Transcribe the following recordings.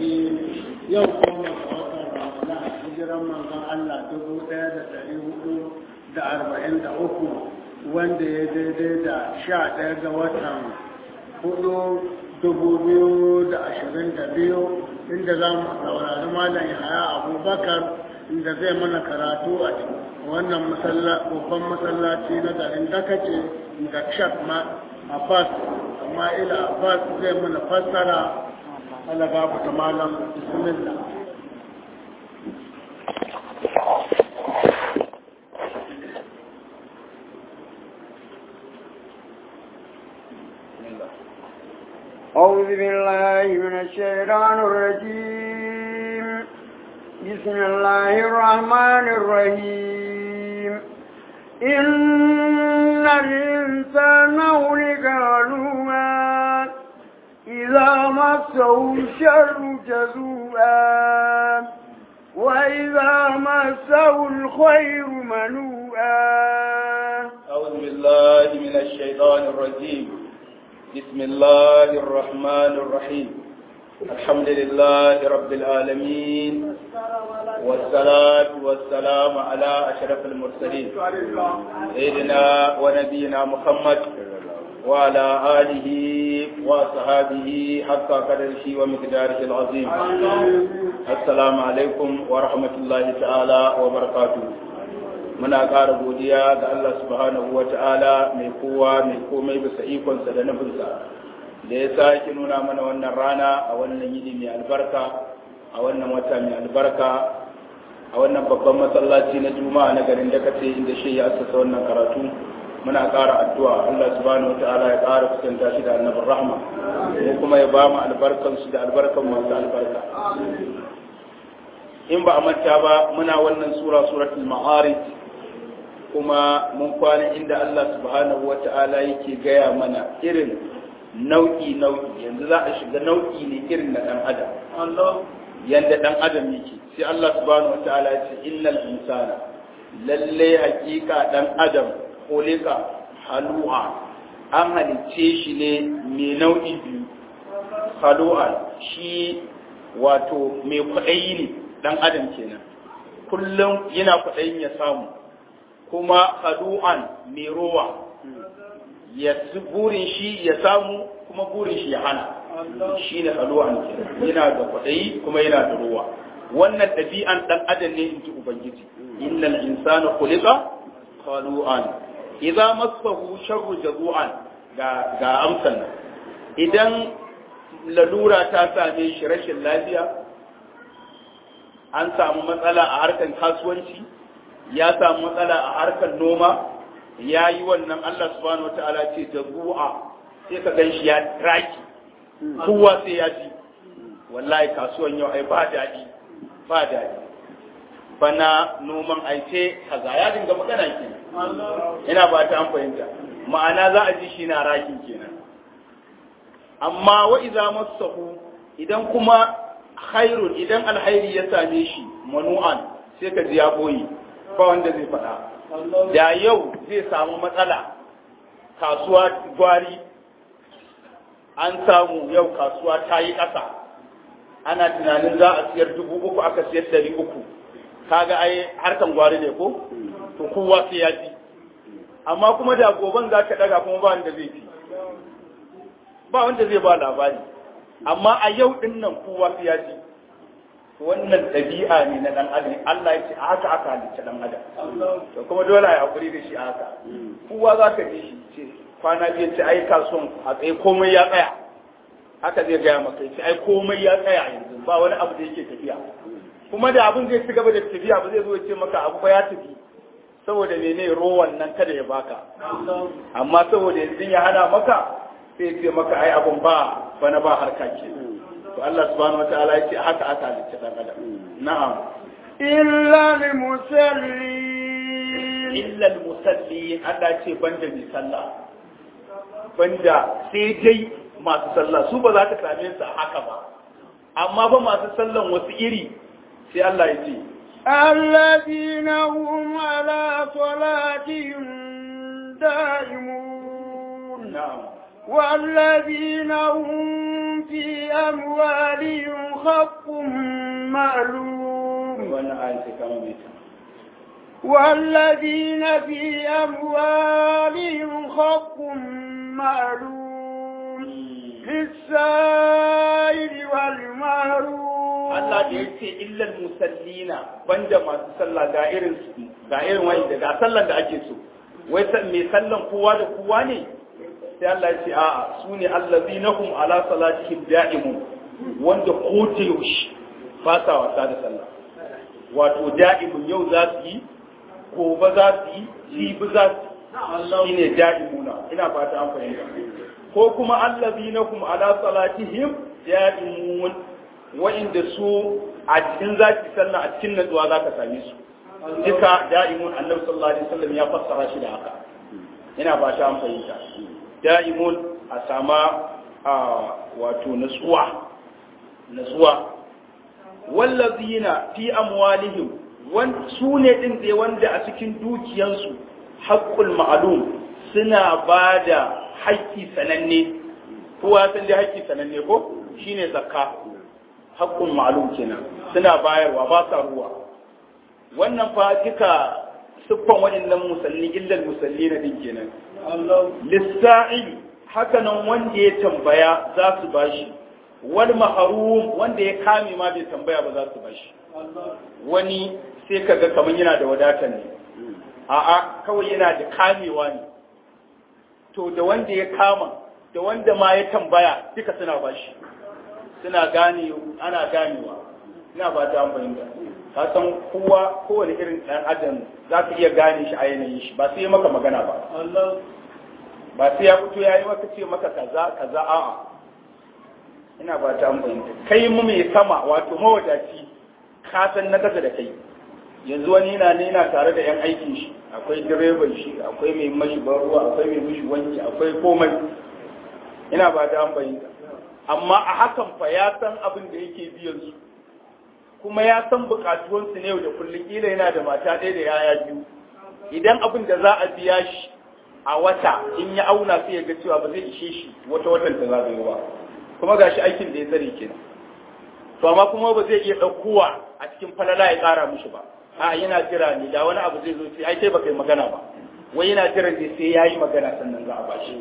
الرجيم يوم قوم رمضان hijiran manzon Allah dubu ɗaya da ɗari hudu da arba'in da uku wanda ya daidai da sha ɗaya ga watan hudu dubu biyu da ashirin da biyu inda za mu saurari malam yahaya abubakar inda zai mana karatu a wannan babban masallaci na garin dakace da shak abbas ma'ila abbas zai mana fassara Allah gafu ta malam bismillah أعوذ بالله من الشيطان الرجيم بسم الله الرحمن الرحيم إن الإنسان خلق هلوعا إذا مسه الشر جزوعا وإذا مسه الخير منوعا أعوذ بالله من الشيطان الرجيم بسم الله الرحمن الرحيم الحمد لله رب العالمين والصلاة والسلام على أشرف المرسلين سيدنا ونبينا محمد وعلى آله وصحابه حتى قدره ومقداره العظيم السلام عليكم ورحمة الله تعالى وبركاته muna ƙara godiya ga Allah subhanahu wa ta'ala mai kowa mai komai bisa ikonsa da nufinsa da ya sake nuna mana wannan rana a wannan yini mai albarka a wannan wata mai albarka a wannan babban masallaci na juma'a na garin da kace inda shi ya asasa wannan karatu muna ƙara addu'a Allah subhanahu wa ta'ala ya ƙara kusanta shi da annabin rahma mu kuma ya ba mu albarkan su da albarkan masu albarka in ba a manta ba muna wannan sura suratul ma'arij kuma mun kwana inda Allah subhanahu wa ta'ala yake gaya mana irin nau'i nau'i yanzu za a shiga nau'i ne irin na dan adam yanda dan adam yake sai Allah subhanahu wa ta'ala ya ce innal insana lalle hakika dan adam kholika halu'a an halicce shi ne mai nau'i biyu halu'a shi wato mai kwaɗayi ne dan adam kenan kullum yana kwaɗayin ya samu kuma hadu'an mai rowa ya burin shi ya samu kuma burin shi ya hana shi ne hadu'an yana da kwaɗayi kuma yana da rowa wannan ɗabi'an ɗan adam ne in ji ubangiji innal insana khuliqa hadu'an idza massahu sharru jazu'an ga ga amsan nan idan lalura ta same shi rashin lafiya an samu matsala a harkar kasuwanci ya samu matsala a harkar noma ya yi wannan Allah subhanahu wata'ala ce da ru'a sai ka gan shi ya raki kowa sai ya ji wallahi kasuwan yau ai ba daɗi ba daɗi bana noman aice kaza ya dinga magana ke ina ba ta an fahimta ma'ana za a ji shi na rakin kenan amma wa iza masahu idan kuma khairun idan alhairi ya same shi manu'an sai ka ji ya boye ba wanda zai faɗa da yau zai samu matsala kasuwa gwari an samu yau kasuwa ta yi ƙasa ana tunanin za a siyar dubu uku aka siyar dari uku kaga ai harkan gwari ne ko to kowa sai ya ji amma kuma da goban za ka ɗaga kuma ba wanda zai ci ba wanda zai ba labari amma a yau ɗin nan kowa sai ya ji wannan ɗabi'a ne na ɗan adam Allah ya ce a haka aka halicci ɗan adam to kuma dole a hakuri da shi a haka kowa za ka ji shi ce kwana biyu ce ai kasuwan a tsaye komai ya tsaya haka zai gaya maka ce ai komai ya tsaya yanzu ba wani abu da yake tafiya kuma da abin zai ci gaba da tafiya ba zai zo ce maka abu ba ya tafi saboda mene rowan nan kada ya baka amma saboda yanzu ya hana maka sai ce maka ai abun ba bana ba harka ke to Allah subhanahu wataala yake haka aka halicci dan adam na'am illa lil musallin illa al musallin Allah ce banda mai sallah banda sai dai masu sallah su ba za ka same su haka ba amma ba masu sallan wasu iri sai Allah ya ce الذين هم على صلاتهم دائمون na'am والذين هم في أموالهم حق معلوم wannan ayin sai kama mai ta والذين في أموالهم حق معلوم للسائل والمحروم Allah da ya ce illal musallina banda masu sallah ga irin ga irin wani da ga sallan da ake so wai san me sallan kowa da kowa ne sai Allah ya ce a'a su ne allazinahum ala salatihim da'imun wanda ko ta yaushe ba sa wasa da sallah wato da'imun yau za su yi gobe za su yi jibi za su yi shine da'imuna ina fata an fahimta ko kuma allazinahum ala salatihim da'imun wa'inda su a cikin zaki sallah a cikin natsuwa za ka same su duka da'imun annabi sallallahu alaihi wasallam ya fassara shi da haka ina ba ta an fahimta da'imun a sama a wato natsuwa natsuwa wallazina fi amwalihim wan su ne din da wanda a cikin dukiyansu haqqul ma'lum suna bada haƙƙi sananne kowa san dai haƙƙi sananne ko shine zakka haƙƙun ma'lum kenan suna bayarwa ba sa ruwa wannan fa duka siffan waɗannan musalli illal musalli na din kenan lissa'il haka nan wanda ya tambaya za su bashi wal mahrum wanda ya kame ma bai tambaya ba za su bashi wani sai kaga kaman yana da wadatar ne a'a kawai yana da kamewa ne to da wanda ya kama da wanda ma ya tambaya duka suna bashi suna gane ana ganewa ina ba ta fahimta ka san kowa kowane irin ɗan adam za ka iya gane shi a yanayin shi ba sai ya maka magana ba ba sai ya fito ya yi maka ce maka kaza kaza a'a ina ba ta fahimta kai mu mai sama wato mawadaci ka san na kasa da kai yanzu wani yana ne yana tare da yan aikin shi akwai direban shi akwai mai mashi ban ruwa akwai mai mishi wanki akwai komai ina ba ta fahimta amma a hakan fa ya san abin da yake biyan su kuma ya san bukatuwansu ne yau da kullum kila yana da mata ɗaya da yaya biyu idan abin da za a biya shi a wata in ya auna sai ya ga cewa ba zai ishe shi wata watan ta zagayo ba kuma gashi aikin da ya tsare kenan to amma kuma ba zai iya ɗaukowa a cikin falala ya ƙara mushi ba a yana jira ne da wani abu zai zo sai ai kai baka yi magana ba wai yana jira ne sai yayi magana sannan za a bashi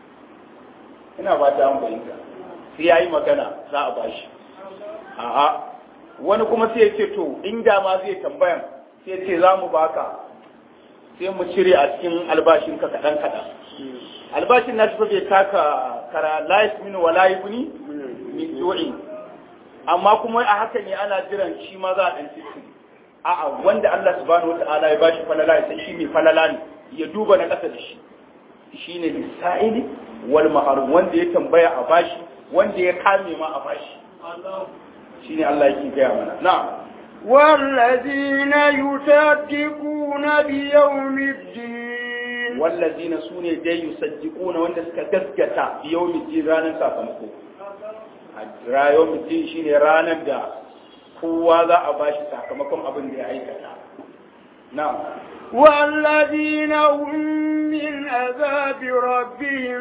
ina ba ta an fahimta sai ya yi magana za a bashi a'a wani kuma sai ya ce to inda ma zai tambayan sai ya ce za mu baka sai mu cire a cikin albashin ka kaɗan kaɗan albashin na shi bai taka kara layis min wa layi kuni min jo'in amma kuma a haka ne ana jiran shi ma za a ɗan cikin a'a wanda Allah subhanahu wata'ala ya bashi falala ya san shi mai falala ne ya duba na ƙasa da shi shine lisa'ili wal maharum wanda ya tambaya a bashi wanda ya kame ma a bashi shine Allah yake gaya mana na'am والذين يصدقون بيوم الدين wallazina sune dai yusaddiquna wanda suka gaskata bi yawmi ranar sakamako a rayuwar din shine ranar da kowa za a bashi sakamakon abin da ya aikata na'am والذين هم من عذاب ربهم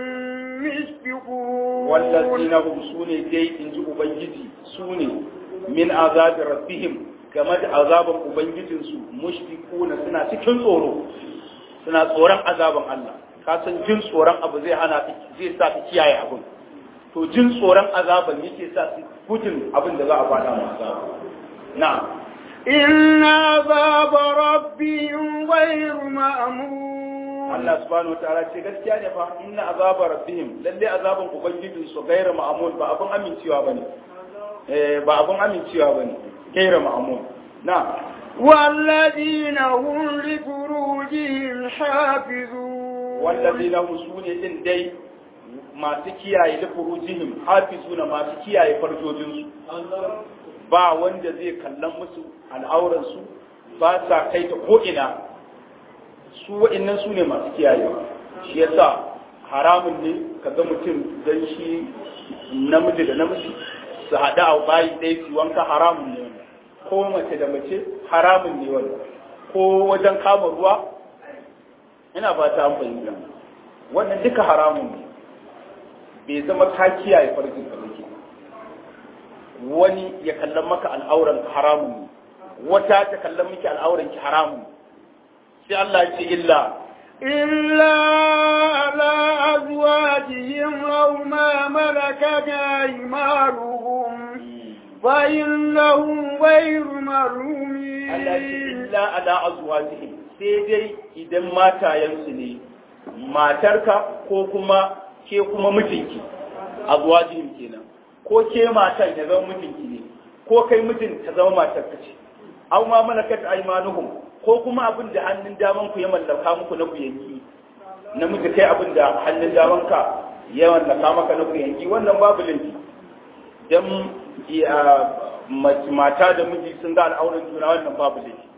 مشفقون wallazina hum sune dai inji ubangiji sune min azabi rabbihim game da azaban ubangijinsu mushfiquna suna cikin tsoro suna tsoron azaban Allah ka san jin tsoron abu zai hana zai sa ka kiyaye abin to jin tsoron azaban yake sa su gudun abin da za a faɗa mu azaba na'am إن عذاب ربهم غير مأمون Allah subhanahu wa ta'ala ce gaskiya ne fa inna azaba rabbihim lalle azaban ubangijin su gaira ma'amun ba abun amincewa bane eh ba abun amincewa bane gaira ma'amun na والذين هم لفروجهم حافظون wallazina hum sune din dai masu kiyaye da furujihim hafizuna masu kiyaye farjojin su ba wanda zai kallon musu al'auran su ba sa kai ta ko ina su wa'annan su ne masu kiyayewa shi yasa haramun ne ka ga mutum dan shi namiji da namiji su haɗu a bayi ɗaya su wanka haramun ne wannan ko mace da mace haramun ne wannan ko wajen kama ruwa ina ba ta fahimta wannan duka haramun ne bai zama ka kiyaye farjin ka muke wani ya kallon maka al'auran haramun ne wata ta kallon miki al'auran ki haramun sai Allah ya ce illa إلا على أزواجهم أو ما ملكت أيمانهم فإنهم غير ملومين Allah ya ce illa ala azwajihim sai dai idan matayensu ne matarka ko kuma ke kuma mijinki azwajihim kenan ko ke matan ya zama mijinki ne ko kai mijin ta zama matarka ce aw ma malakat aymanuhum ko kuma abin da hannun daman ku ya mallaka muku na ku yanki namiji kai abin da hannun daman ka ya mallaka maka na ku yanki wannan babu laifi dan mata da miji sun ga al'auran juna wannan babu laifi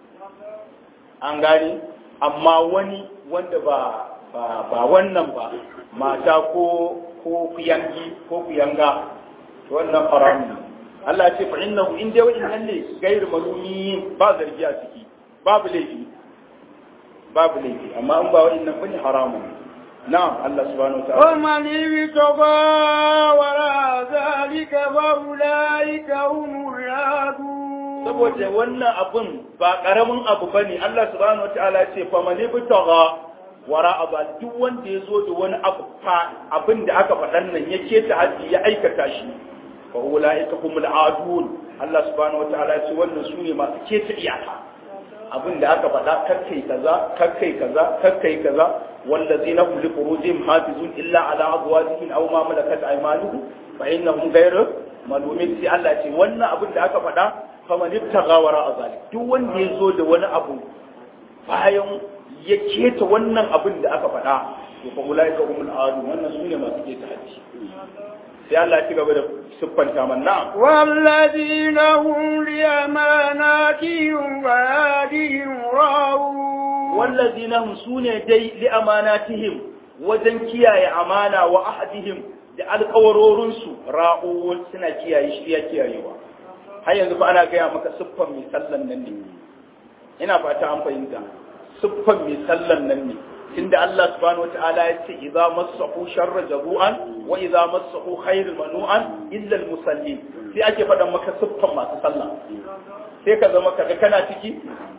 an gani amma wani wanda ba ba wannan ba mata ko ko kuyangi ko kuyanga wannan haramun Allah ya ce fa innahu in dai wa'in ne gairu malumi ba zargi a ciki babu laifi babu laifi amma in ba wa'in nan bane haramun na'am Allah subhanahu wa ta'ala ومن ابتغى وراء ذلك فأولئك هم العادون saboda wannan abun ba karamin abu bane Allah subhanahu wa ta'ala ya ce fa man ibtagha wara aba duk wanda ya zo da wani abu fa abin da aka faɗan nan ya keta haji ya aikata shi fa ulaika humul adun Allah subhanahu wataala ya ce wannan su ne masu keta iyaka abin da aka faɗa kakkai kaza kakkai kaza kakkai kaza wallazina hum li furujihim hafizun illa ala azwajihim aw ma malakat aymanuhum fa innahum ghayru malumin sai Allah ya ce wannan abin da aka faɗa fa man ibtagha wara zalik duk wanda ya zo da wani abu bayan ya keta wannan abin da aka faɗa to fa ulaika humul adu wannan sune masu keta haji sai Allah ya ci gaba da siffanta manna والذين هم لأماناتهم وعادهم راعون wallazina hum sune dai li amanatihim wajen kiyaye amana wa ahadihim da alƙawarorin su ra'uwun suna kiyaye shi ya kiyayewa har yanzu fa ana gaya maka siffan mai sallan nan ne ina fata an fahimta siffan mai sallan nan ne tunda Allah subhanahu wataala ya ce idza massahu sharra jabu'an wa idza massahu khairul manu'an illa al musallin sai ake faɗan maka siffan masu sallah sai ka zama kaga kana ciki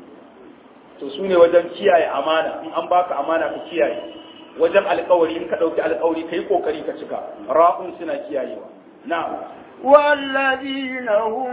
to su ne wajen kiyaye amana in an baka amana ka kiyaye wajen alkawari in ka ɗauki alkawari ka yi ƙoƙari ka cika ra'un suna kiyayewa na'am والذين هم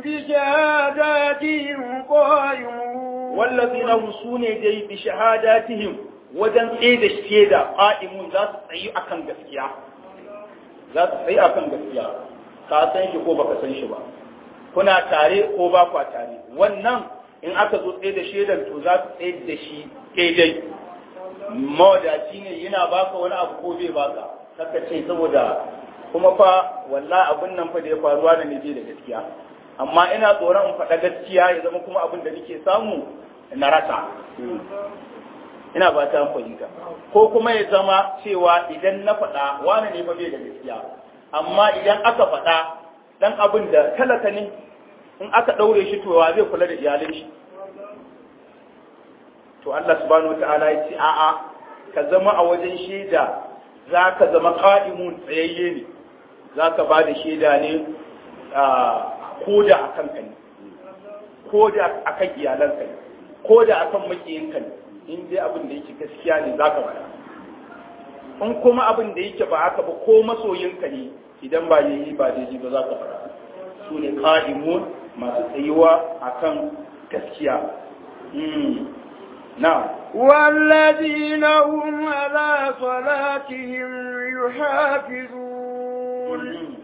بشهاداتهم قائمون wallazina hum sune dai bi shahadatihim wajen tsaye da shaida qa'imun za su tsayi akan gaskiya za su tsayi akan gaskiya ka san shi ko baka san shi ba kuna tare ko ba kwa tare wannan in aka zo tsaye da shaidan to za su tsaye da shi daidai mawadaci ne yana baka wani abu ko bai baka kaka ce saboda kuma fa wallahi abun nan fa da ya faruwa da ne da gaskiya amma ina tsoron in faɗa gaskiya ya zama kuma abin da nake samu na rasa ina ba ta fahimta ko kuma ya zama cewa idan na faɗa wani ne fa bai da gaskiya amma idan aka faɗa dan abin da talaka ne in aka ɗaure shi to wa zai kula da iyalin shi to Allah subhanahu wataala ya ce a'a ka zama a wajen shaida za ka zama qa'imun tsayayye ne za ka ba da shaida ne ko da a kanka ne ko da a kan iyalanka ne ko da a kan makiyinka ne in dai abin da yake gaskiya ne za ka bada in kuma abin da yake ba haka ba ko masoyinka ne idan ba yayi ba daidai ba za ka fara su ne qa'imun masu tsayuwa akan gaskiya na'am والذين هم على صلاتهم يحافظون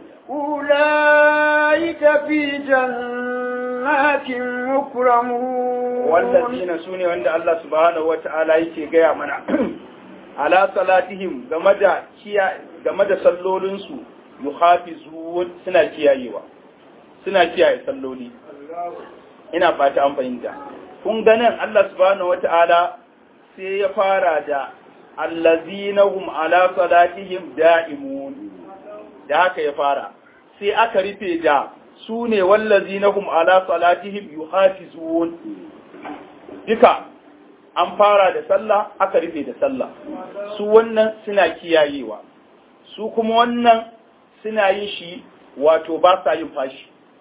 أولئك في جنات مكرمون والذين سوني عند الله سبحانه وتعالى yake gaya mana ala salatihim game da kiya game da sallolin su yuhafizun suna kiyayewa suna kiyaye salloli ina fata an fahimta kun ganin Allah subhanahu wataala sai ya fara da allazina hum ala salatihim da'imun da haka ya fara sai aka rufe da su ne wallazina hum ala salatihim yuhafizun duka an fara da sallah aka rufe da sallah su wannan suna kiyayewa su kuma wannan suna yin shi wato ba sa yin fashi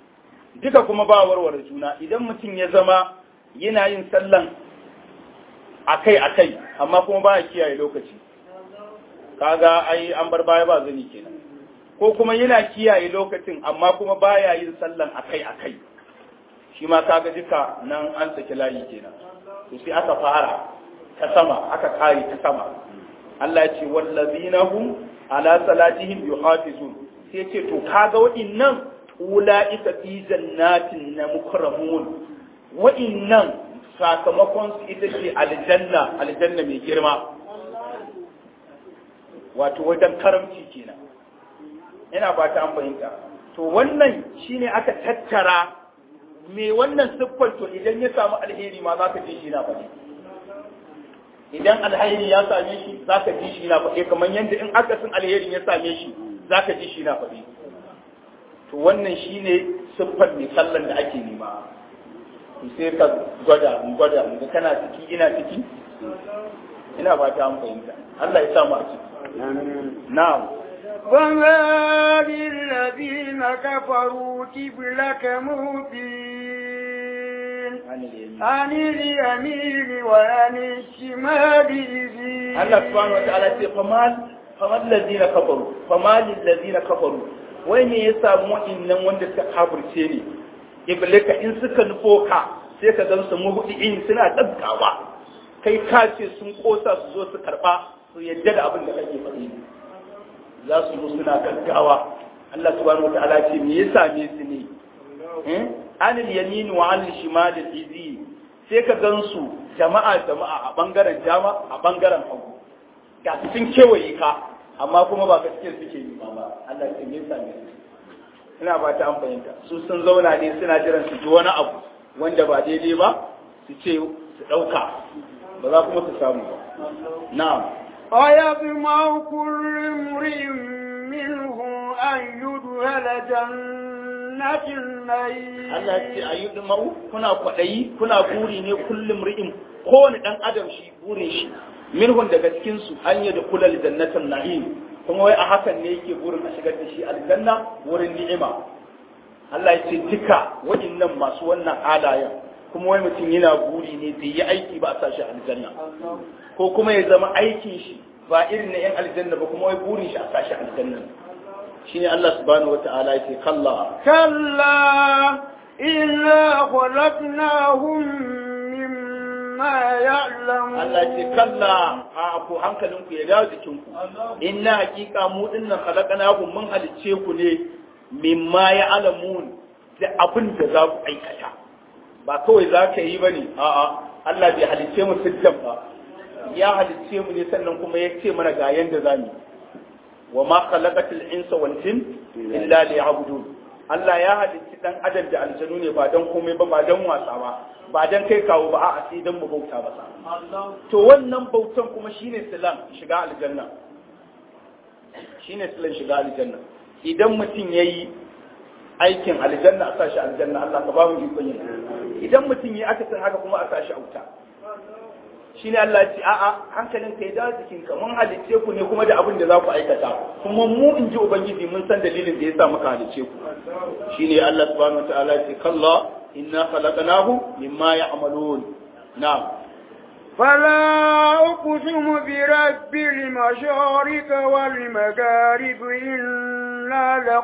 duka kuma ba warware juna idan mutum ya zama yana yin sallan akai akai amma kuma ba ya kiyaye lokaci kaga ai an bar baya ba zani kenan ko kuma yana kiyaye lokacin amma kuma baya yin sallan akai akai shi ma kaga duka nan an saki layi kenan to sai aka fara ta sama aka kare ta sama Allah ya ce wallazina hum ala salatihim yuhafizun sai ce to kaga wa'innan ulaika fi jannatin na mukramun wa'innan sakamakon su ita ce aljanna aljanna mai girma wato wajen karamci kenan ina ba ta an fahimta to wannan shine aka tattara me wannan siffar to idan ya samu alheri ma za ka ji shi na faɗi idan alheri ya same shi za ka ji shi na faɗi kamar yadda in akasin alherin ya same shi za ka ji shi na faɗi to wannan shine siffar mai sallan da ake nema sai ka gwada in gwada in ga kana ciki ina ciki ina ba ta an fahimta Allah ya samu a ciki na'am وما للذين كفروا قبلك مهدين عن اليمين وعن الشمال إذين Allah subhanahu wa ta'ala ce famal famal ladina kafaru famal ladina kafaru wai me ya samu wa'annan wanda suka kafirce ne iblika in suka nufo ka sai ka gan su muhdiin suna dabkawa kai ka ce sun kosa su zo su karba su yadda da abin da kake faɗi za su zo suna gaggawa Allah subhanahu wa ta'ala ce me ya same su ne anil yamin wa anil shimal izi sai ka gansu jama'a jama'a a bangaren jama a bangaren hagu ga su sun kewaye ka amma kuma ba gaskiyar suke yi ba ba Allah ya me yasa ne ina ba ta an fahimta su sun zauna ne suna jiran su ji wani abu wanda ba daidai ba su ce su dauka ba za kuma su samu ba na'am أيطمع كل امرئ منهم أن يدخل جنة النعيم Allah ya ce ayi dumau kuna kwadayi kuna buri ne kullum ri'im kowane dan adam shi burin shi minhun daga cikin su an yi da kulal jannatin na'im kuma wai a hakan ne yake burin a shigar da shi aljanna wurin ni'ima Allah ya ce duka waɗannan masu wannan halayen kuma wai mutum yana buri ne bai yi aiki ba a sashi aljanna ko kuma ya zama aikin shi ba irin na yan aljanna ba kuma wai burin shi a sashi aljanna shine Allah subhanahu wata'ala ya ce kalla كلا إنا خلقناهم مما يعلمون Allah ce kalla a ku hankalinku ya dawo jikinku inna hakika mu dinnan khalaqnakum mun halicce ku ne mimma ya alamun da abin da za ku aikata ba kawai za ka yi bane a'a Allah bai halicce mu siddan ba ya halicce mu ne sannan kuma ya ce mana ga yanda za mu wa ma khalaqatil insa wal jin illa liya'budun Allah ya halicci dan adam da aljanu ne ba dan komai ba ba dan wasa ba ba dan kai kawo ba a'a sai dan mu bauta ba to wannan bautan kuma shine silan shiga aljanna shine silan shiga aljanna idan mutum yayi aikin aljanna a sashi aljanna Allah ka ba mu ikon yin idan mutum yayi aka san haka kuma a sashi auta shine Allah ya ce a'a hankalin ka ya dawo jikin ka mun halicce ku ne kuma da abin da za ku aikata kuma mu in ji ubangiji mun san dalilin da ya sa muka halicce ku shine Allah subhanahu wataala ya ce kalla inna khalaqnahu mimma ya'malun na'am فلا أقسم برب المشارق والمغارب إنا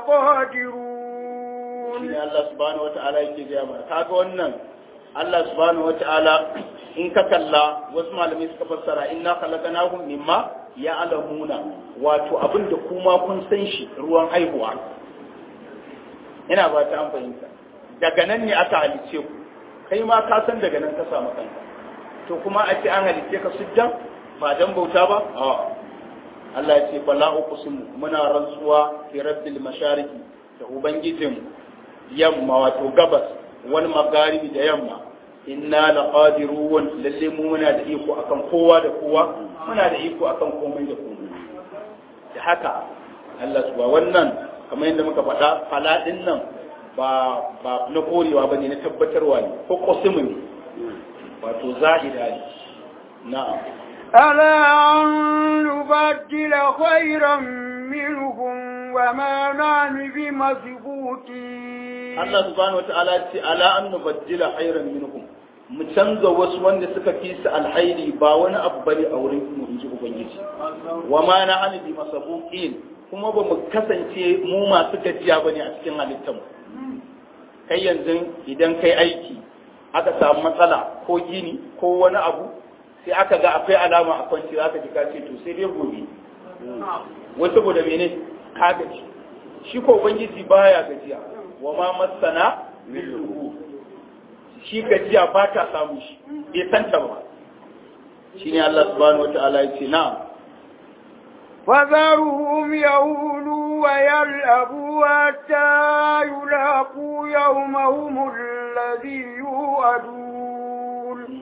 لقادرون shine Allah subhanahu wata'ala yake gaya mana kaga wannan Allah subhanahu wata'ala in ka kalla wasu malamai suka fassara inna khalaqnahum mimma ya'lamuna wato abin da kuma kun san shi ruwan haihuwa ina ba ta an fahimta daga nan ne aka halice ku kai ma ka san daga nan ka samu kanka to kuma a ce an halice ka sujjan ba dan bauta ba a Allah ya ce bala uqsimu muna rantsuwa fi rabbil mashariki da ubangijin yamma wato gabas wani magaribi da yamma inna la qadirun lalle mu muna da iko akan kowa da kowa muna da iko akan komai da komai da haka Allah subhanahu wannan kamar yadda muka faɗa faladin nan ba ba na korewa bane na tabbatarwa ne ko qasimu ne wato zahida ne na'am ألا أن نبدل خيرا منهم وما نحن بمثبوتين Allah subhanahu wataala ya ce ala an nubaddila khairan minhum mu canza wasu wanda suka fi su alhairi ba wani abu bane a wurin mu in ji ubangiji wa ma na an bi masabuqin kuma ba mu kasance mu masu gajiya bane a cikin halittar kai yanzu idan kai aiki aka samu matsala ko gini ko wani abu sai aka ga akwai alama a kwanci aka ji ka ce to sai dai gobe wai saboda mene ka gaji shi ko ubangiji baya gajiya wa ma masana min shi gajiya ba ta samu shi bai santa ba shine Allah subhanahu wataala ya ce na'am فذرهم يهولوا ويلعبوا حتى يلاقوا يومهم الذي يوعدون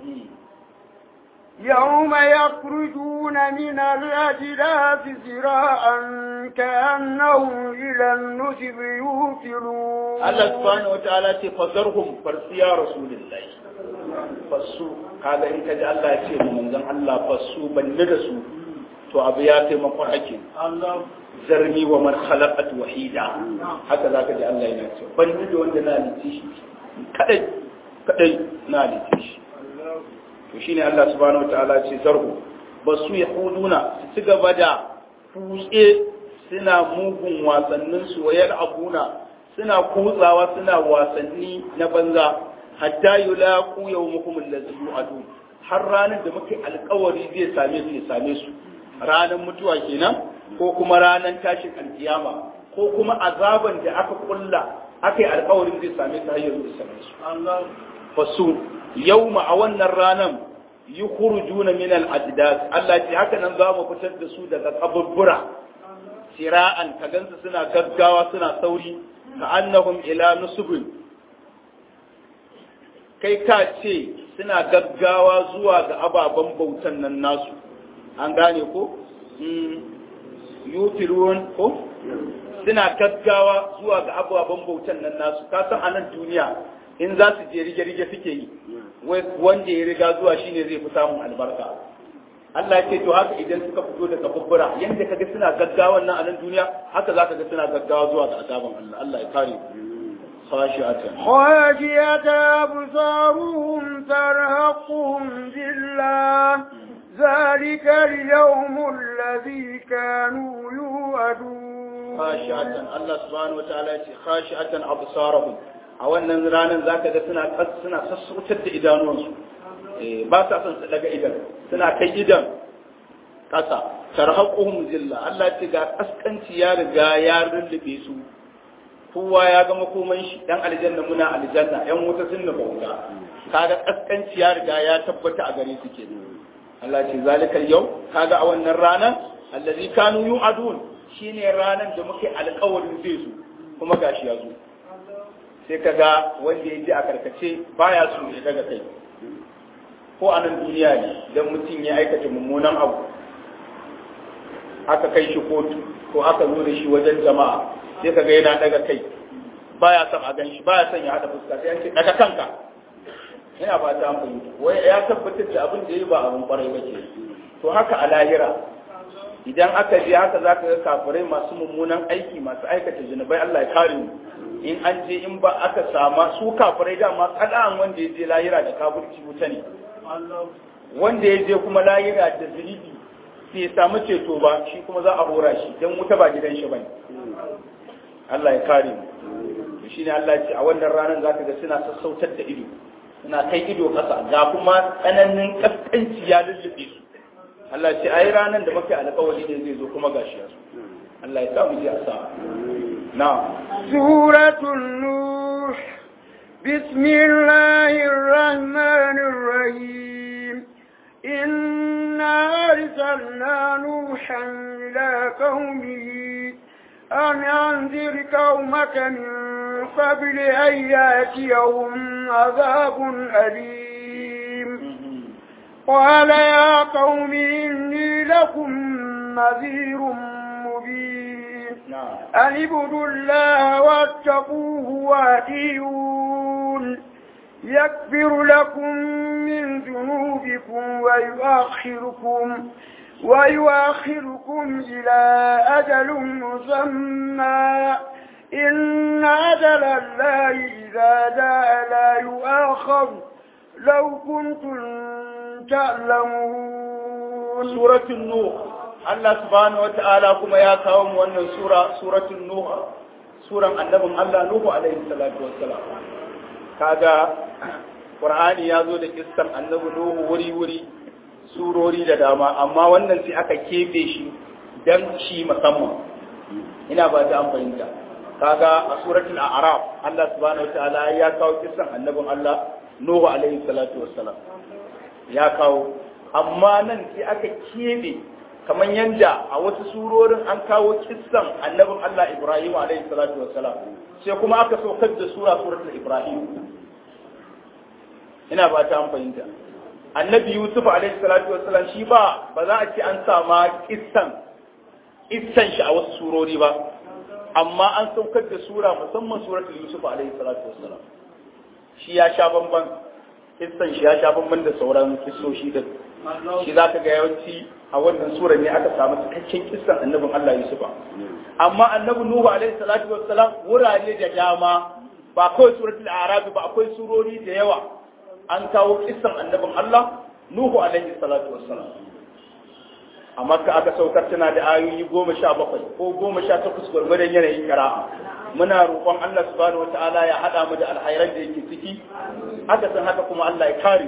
يوم يخرجون من الأجداث سراعا كأنهم إلى النسب يوفلون Allah subhanahu wataala ce fazarhum farsiya rasulullahi fasu kaga in kaji Allah ya ce manzon Allah fasu banne da su to abu ya taimakon ake zarni wa man khalaqat wahida haka zaka ji Allah yana cewa banne da wanda na halice shi kadai kadai na halice shi to shine Allah subhanahu wataala ce zarhu basu yahuduna su ci gaba da kutse suna mugun wasannin su wayar abuna suna kutsawa suna wasanni na banza hatta yulaqu yawmukum allazi yu'adu har ranar da muke alkawari zai same su ya same su ranar mutuwa kenan ko kuma ranar tashin alkiyama ko kuma azaban da aka kulla aka yi alkawarin zai same su har yanzu ya same su fasu yawma a wannan ranar yukhrujuna min al-ajdas Allah ce haka nan za mu fitar da su daga kaburbura sira'an ka gansu suna gaggawa suna sauri ka annahum ila nusubin kai ka ce suna gaggawa zuwa ga ababen bautan nan nasu an gane ko yutirun ko suna gaggawa zuwa ga ababen bautan nan nasu ka san anan duniya in za su je rige-rige suke yi wanda ya riga zuwa shine zai fi samun albarka Allah ya ce to haka idan suka fito daga bubbura yanda kaga suna gaggawa nan a nan duniya haka zaka ga suna gaggawa zuwa ga azaban Allah Allah ya kare خاشعة خاشعة أبصارهم ترهقهم ذلة ذلك اليوم الذي كانوا يوعدون خاشعة الله سبحانه وتعالى خاشعة أبصارهم a wannan ranar za ka ga suna suna sassautar da idanuwansu ba sa son su daga idan suna kai idan ƙasa tarhaquhum zilla Allah ce ga kaskanci ya riga ya rullube su kowa ya ga makoman shi dan aljanna muna aljanna yan wuta sun nufa wuta kaga kaskanci ya riga ya tabbata a gare su kenan Allah ce zalikal yau kaga a wannan ranar allazi kanu yu'adun shine ranar da muke alƙawarin zai zo kuma gashi ya zo sai ka ga wanda ya ji a karkace baya so ya daga kai ko a nan duniya ne don mutum ya aikata mummunan abu aka kai shi kotu ko aka zo da shi wajen jama'a sai ka ga yana daga kai baya son a gan shi baya son ya haɗa fuska sai yanke daga kanka yana ba ta amfani wai ya tabbatar da abin da ya yi ba abin kwarai ba ke to haka a lahira idan aka je haka za ka ga kafirai masu mummunan aiki masu aikata zunubai Allah ya kare mu in an je in ba aka sama su kafirai dama kada'an wanda ya je lahira da kafirci wuta ne wanda ya je kuma lahira da zunubi sai ya samu ceto ba shi kuma za a hora shi don wuta ba gidan shi bane Allah ya kare mu to shine Allah ya ce a wannan ranar zaka ga suna sassautar da ido suna kai ido kasa ga kuma tsananin kaskanci ya lullube su Allah ya ce ai ranar da muke alƙawari ne zai zo kuma gashi ya zo Allah ya sa mu je a sa na'am سورة النوح بسم الله الرحمن الرحيم إنا أرسلنا نوحا إلى قومه أن أنذر قومك من قبل أن يأتيهم عذاب أليم قال يا قوم إني لكم نذير مبين أن اعبدوا الله واتقوه واتيون يكفر لكم من ذنوبكم ويؤخركم ويؤخركم إلى أجل مسمى إن أجل الله إذا جاء لا يؤخر لو كنتم تعلمون سورة النوح Allah subhanahu wa ta'ala kuma ya kawo mu wannan sura suratul nuh suran annabin Allah Nuhu alaihi salatu wassalam kaga Qur'ani ya zo da kissan annabi Nuhu wuri wuri surori da dama amma wannan sai aka kebe shi dan shi musamman ina ba ta an fahimta kaga a suratul a'raf Allah subhanahu wa ta'ala ya kawo kissan annabin Allah Nuhu alaihi salatu wassalam ya kawo amma nan sai aka kebe kamar yadda a wasu surorin an kawo kissan annabin Allah Ibrahim alaihi salatu wassalam sai kuma aka saukar da sura suratul Ibrahim ina ba ta an fahimta annabi Yusuf alaihi salatu wassalam shi ba ba za a ce an sama kissan kissan shi a wasu surori ba amma an saukar da sura musamman suratul Yusuf alaihi salatu wassalam shi ya sha bamban kissan shi ya sha bamban da sauran kissoshi da shi za ka ga yawanci a wannan sura ne aka samu cikakken kissan annabin Allah Yusufa amma annabi Nuhu alaihi salatu wassalam wurare da dama ba kawai suratul arabi ba akwai surori da yawa an kawo kissan annabin Allah Nuhu alaihi salatu wassalam a makka aka saukar tana da ayoyi goma sha bakwai ko goma sha takwas gwargwadon yanayin kira'a muna roƙon Allah subhanahu wa ta'ala ya haɗa mu da alhairan da yake ciki haka san haka kuma Allah ya kare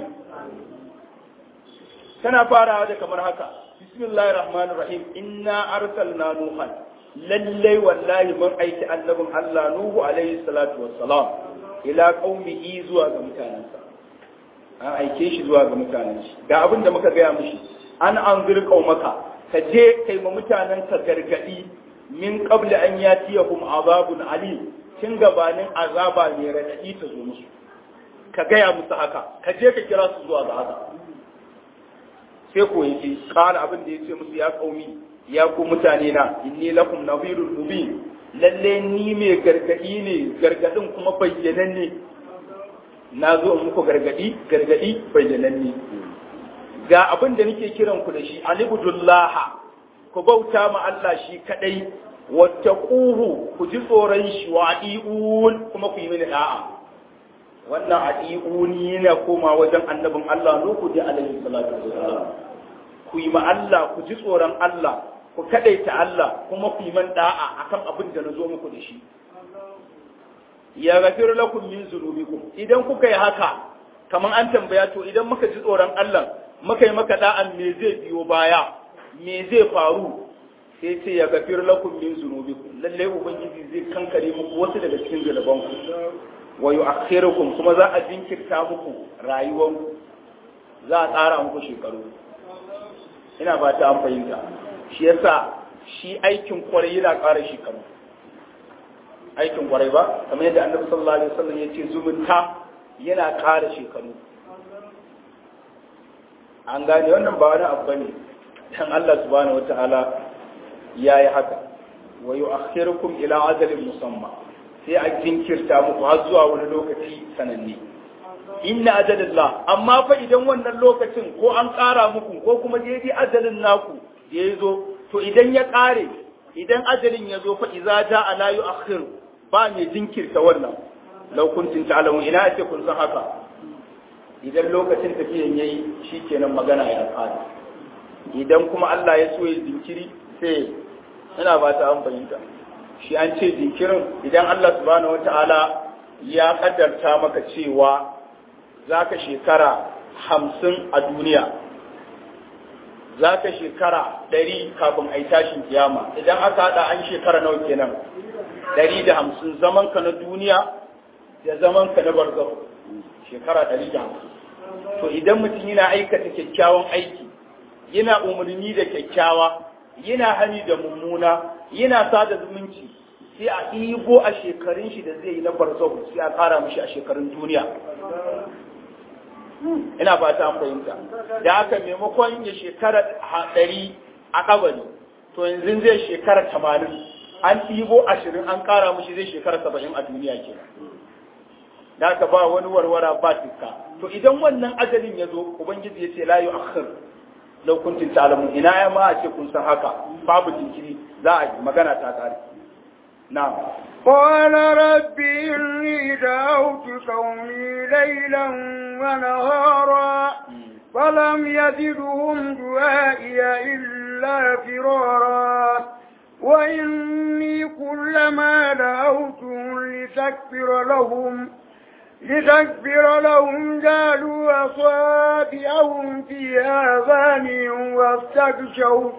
tana farawa da kamar haka bismillahir rahmanir rahim inna arsalna nuhan lallai wallahi mun aiki annabin Allah nuhu alaihi salatu wassalam ila qaumihi zuwa ga mutanensa an aike shi zuwa ga mutanen shi ga abin da muka gaya mishi an anzir qaumaka ka je kai ma mutanen ka gargadi min qabli an yatiyahum azabun alim tun gabanin azaba mai radadi ta zo musu ka gaya musu haka ka je ka kira su zuwa ga haka sai ko yace kana abin da yace musu ya kaumi ya ku mutane na inni lakum nadhirul mubin lalle ni mai gargadi ne gargadin kuma bayyananne na zo in muku gargadi gargadi bayyananne ga abin da nake kiran ku da shi alibudullah ku bauta ma Allah shi kadai wattaquhu ku ji tsoron shi wa adiun kuma ku yi mini da'a wannan adiuni yana koma wajen annabin Allah Nuhu da alaihi salatu wassalam ku yi ma Allah ku ji tsoron Allah ku kadaita Allah kuma ku yi man da'a akan abin da nazo muku da shi ya gafir lakum min zunubikum idan kuka yi haka kaman an tambaya to idan muka ji tsoron Allah muka yi maka da'an me zai biyo baya me zai faru sai ce ya gafir lakum min zunubikum lalle ubangiji zai kankare muku wasu daga cikin zunubanku wa yu'akhirukum kuma za a jinkirta muku rayuwanku za a tsara muku shekaru ina ba ta an fahimta shi yasa shi aikin kwarai yana ƙara shekaru aikin kwarai ba kamar yadda annabi sallallahu alaihi wasallam yace zumunta yana ƙara shekaru an gane wannan ba wani abu bane dan Allah subhanahu wataala yayi haka wa yu'akhirukum ila ajalin musamma sai a jinkirta muku har zuwa wani lokaci sananne inna ajalillah amma fa idan wannan lokacin ko an ƙara muku ko kuma daidai ajalin naku da ya zo to idan ya ƙare idan ajalin ya zo fa iza ja ala yu'akhir ba mai jinkirta wannan law kuntum ta'lamun ina ake kun san haka idan lokacin tafiyan yayi shikenan magana ya ƙare idan kuma Allah ya so ya jinkiri sai ina ba ta an fahimta shi an ce jinkirin idan Allah subhanahu wata'ala ya kaddarta maka cewa za ka shekara hamsin a duniya za ka shekara ɗari kafin a yi tashin kiyama idan aka haɗa an shekara nawa kenan ɗari da hamsin zamanka na duniya da zamanka na barzahu shekara ɗari da hamsin to idan mutum yana aikata kyakkyawan aiki yana umarni da kyakkyawa yana hani da mummuna yana sada zumunci sai a ɗigo a shekarun shi da zai yi na barzahu sai a ƙara mishi a shekarun duniya ina ba ta fahimta da haka maimakon ya shekara ɗari a kabari to yanzu zai shekara tamanin an ɗibo ashirin an ƙara mushi zai shekara saba'in a duniya ke da haka ba wani warwara ba tukka to idan wannan ajalin ya zo ubangiji ya ce la yu akhir law kuntum ta'lamun ina ya ma a ce kun san haka babu jinkiri za a yi magana ta kare na'am قال رب إني دعوت قومي ليلا ونهارا فلم يزدهم دعائي إلا فرارا وإني كلما دعوتهم لتكفر لهم لتكبر لهم جعلوا أصابعهم في آذانهم واستغشوا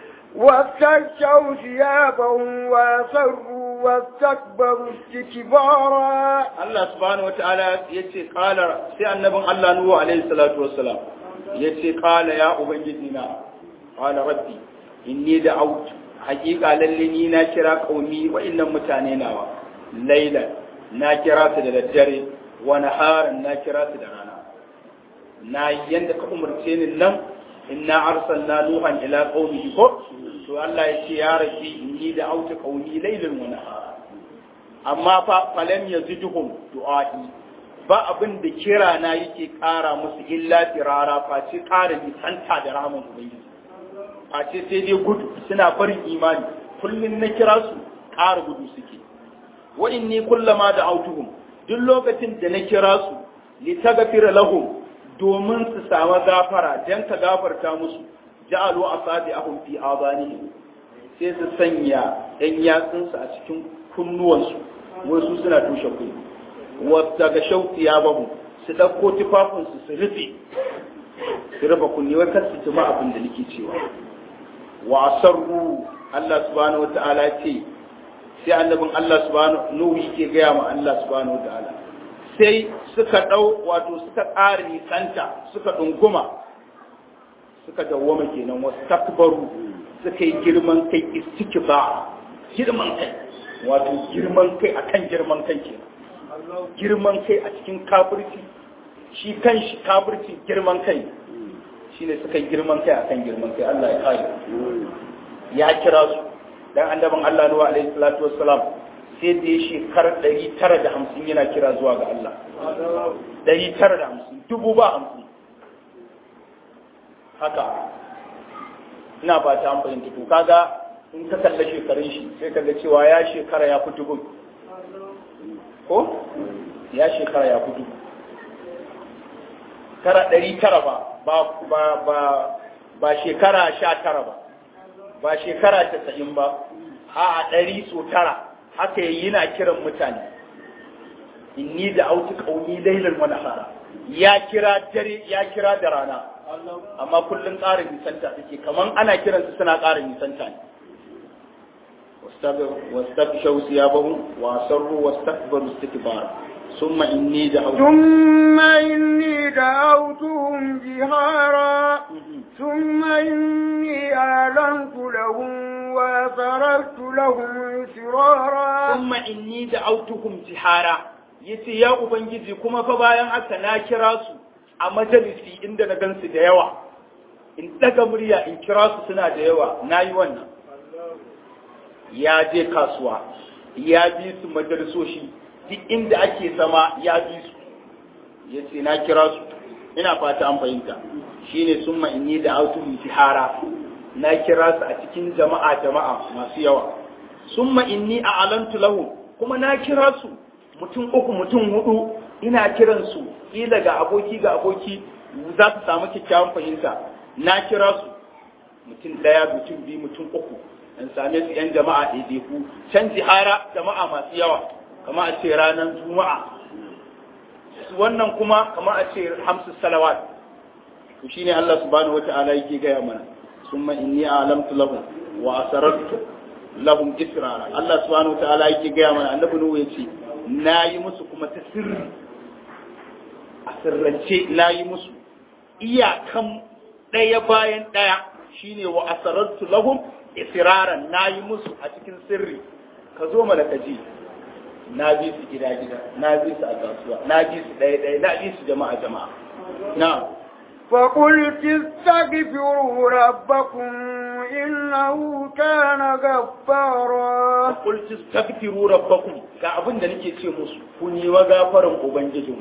واستغشوا ثيابهم وأصروا واستكبروا استكبارا Allah subhanahu wataala yace qala sai annabin Allah Nuhu alaihi salatu wassalam yace qala ya ubangiji na qala rabbi inni da'awtu haqiqa lalle ni na kira qaumi wa'annan mutane nawa laila na kira su da daddare wa naharan na kira su da rana na yanda ka umarce ni nan inna arsalna nuhan ila qaumihi ko to Allah yace ya rabbi inni da'awtu qaumi laylan wa nahara amma fa falam yaziduhum du'a'i ba abin da kira na yake ƙara musu illa firara face ƙara nisanta da ramin ubangiji face sai dai gudu suna barin imani kullum na kira su ƙara gudu suke wa inni kullama da autuhum duk lokacin da na kira su li tagfira lahum domin su samu gafara dan ka gafarta musu ja'alu asabi'ahum fi adanihim sai su sanya ɗan yatsunsu a cikin kunnuwansu wasu suna tushe kunni wata ga shauki ya babu su ɗauko tufafinsu su rufe su rufe kunni wai kar su jima abin da nake cewa wa asarru Allah subhanahu wa ta'ala ce sai annabin Allah subhanahu nuhu yake gaya ma Allah subhanahu wa ta'ala sai suka ɗau wato suka ƙara nisanta suka ɗunguma suka dawwama kenan wasu takbaru suka yi girman kai istikba girman kai wato girman kai akan girman kai kenan girman kai a cikin kafirci shi kan shi kafirci girman kai shi ne suka yi girman kai akan girman kai Allah ya kare ya kira su dan annaban Allah Nuhu alaihi salatu wassalam sai da ya shekar 950 yana kira zuwa ga Allah 950 dubu ba hamsin haka ina ba ta amfani da kaga in ka kalla shekarun shi sai kaga cewa ya shekara ya fi dubu ko ya shekara ya fi dubu kara ɗari tara ba ba ba ba shekara sha tara ba ba shekara tasa'in ba a ɗari so tara haka yi yana kiran mutane inni da auti ƙauni lailan wani hara ya kira dare ya kira da rana amma kullum ƙara nisanta suke kaman ana kiransu suna ƙara nisanta ne واستبشوا ثيابهم وأسروا واستكبروا استكبارا ثم إني دعوتهم ثم إني دعوتهم جهارا ثم إني أعلنت لهم وأسررت لهم إسرارا ثم إني دعوتهم جهارا yace ya ubangiji kuma fa bayan haka na kira su a majalisi inda na gansu da yawa in daga murya in kira su suna da yawa na yi wannan ya je kasuwa ya bi su majalisoshi duk inda ake zama ya bi su ya ce na kira su ina fata an fahimta shine sun inni da autun jihara na kira su a cikin jama'a jama'a masu yawa sun inni a alantu lahu kuma na kira su mutum uku mutum hudu ina kiran su ila ga aboki ga aboki za su samu kyakkyawan fahimta na kira su mutum daya mutum biyu mutum uku in same su yan jama'a ɗaiɗaiku can jihara jama'a masu yawa kama a ce ranar juma'a wannan kuma kama a ce hamsu salawat to shine Allah subhanahu wata'ala yake gaya mana summa inni a'lamtu lahum wa asarartu lahum israra Allah subhanahu wata'ala yake gaya mana annabi nuhu yace nayi musu kuma ta sirri a sirrance nayi musu iyakan ɗaya bayan ɗaya shine wa asarartu lahum israran na yi musu a cikin sirri ka zo mana ka ji na bi su gida gida na bi su a kasuwa na bi su ɗaya ɗaya na bi su jama'a jama'a na فقلت استغفروا ربكم إنه كان غفارا qultu astaghfiru rabbakum ga abin da nake ce musu ku yi wa gafaran ubangijin